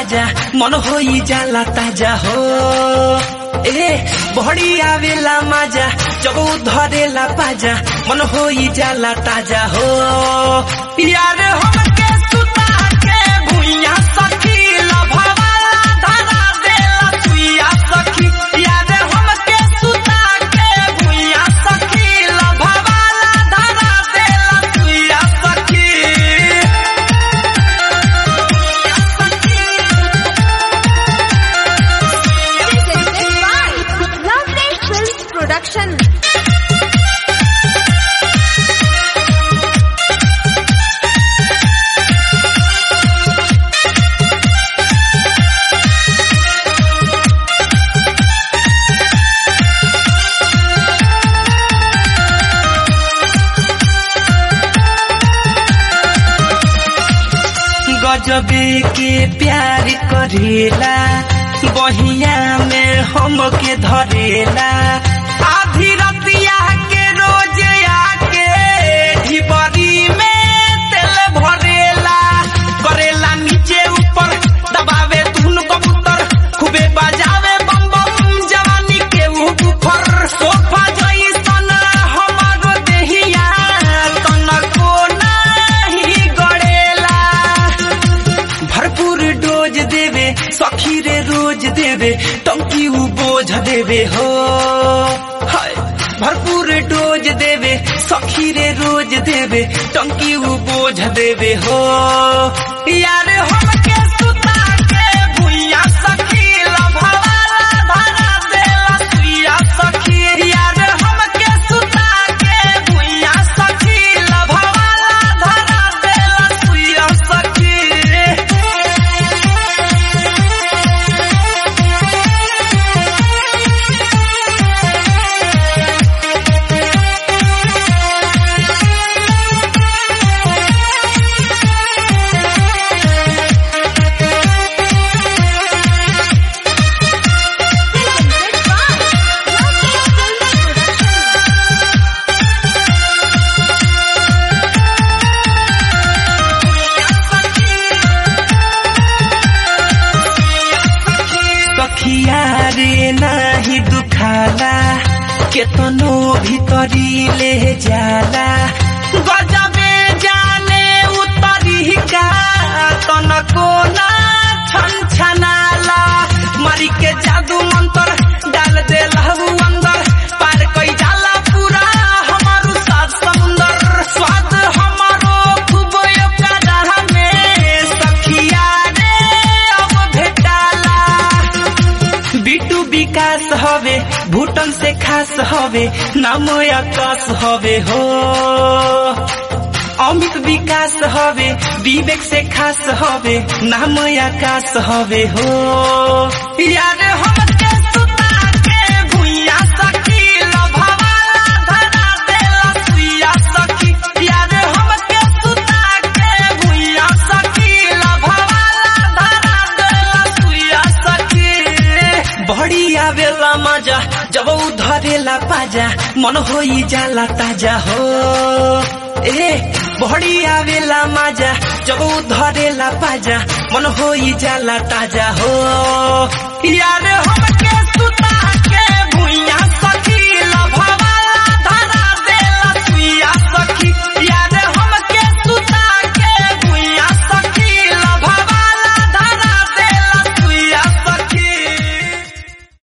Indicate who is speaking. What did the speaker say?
Speaker 1: पाजा मन होई जाला ताजा हो ए बहड़ी आवेला माजा जब धरेला पाजा मन होई जाला ताजा हो यार हमके सुता के भुइया सखी लभवाला धरा देला सुइया सखी यार हमके सुता के भुइया सखी लभवाला धरा देला सुइया सखी
Speaker 2: Presented by Lovely Films Production.
Speaker 1: गजबे के प्यार करेला बहिया में हमके धरेला आधी रतिया के रोज आके ढिबरी में तेल भरेला करेला नीचे ऊपर दबावे धुन कबूतर खूबे बजावे बम बम जवानी के ऊपर सोफा जैसन हमारो देहिया तनको नाही गड़ेला भरपूर डोज देवे सखी रे रोज देवे टंकी उ बोझ देवे हो हाय भरपूर डोज देवे सखी रे रोज देवे टंकी उ बोझ देवे हो यार हमके सुता के भुइया सखी लभवाला धरा देला सुइया सखी यार हमके सुता के भुइया सखी लभवाला धरा देला सुइया सखी
Speaker 2: Presented by Lovely Films Production.
Speaker 1: सखिया रे नाही दुखाला केतनो भीतरी ले जाला गजबे जाने उतरी का तनको ना छन छनाला मारी के जादू मंत्र डाल दे लहू अंदर पार कई जाला पूरा हमारू सात समुंदर स्वाद हमारो खूब ओकरा में सखिया रे अब भेटाला बिटू विकास हवे भूटन से खास हवे नाम आकाश हवे हो अमित विकास हवे विवेक से खास हवे नाम आकाश हवे हो यार हमके सुता के भुइया सखी लभवाला धरा देला सुइया सखी यार हमके सुता के भुइया सखी लभवाला धरा देला सुइया सखी बड़ी आवेला मजा जब उ धरेला पाजा मन होई जाला ताजा हो ए बड़ी आवेला मजा जब उ धरेला पाजा मन होई जाला ताजा हो यार हमके सुता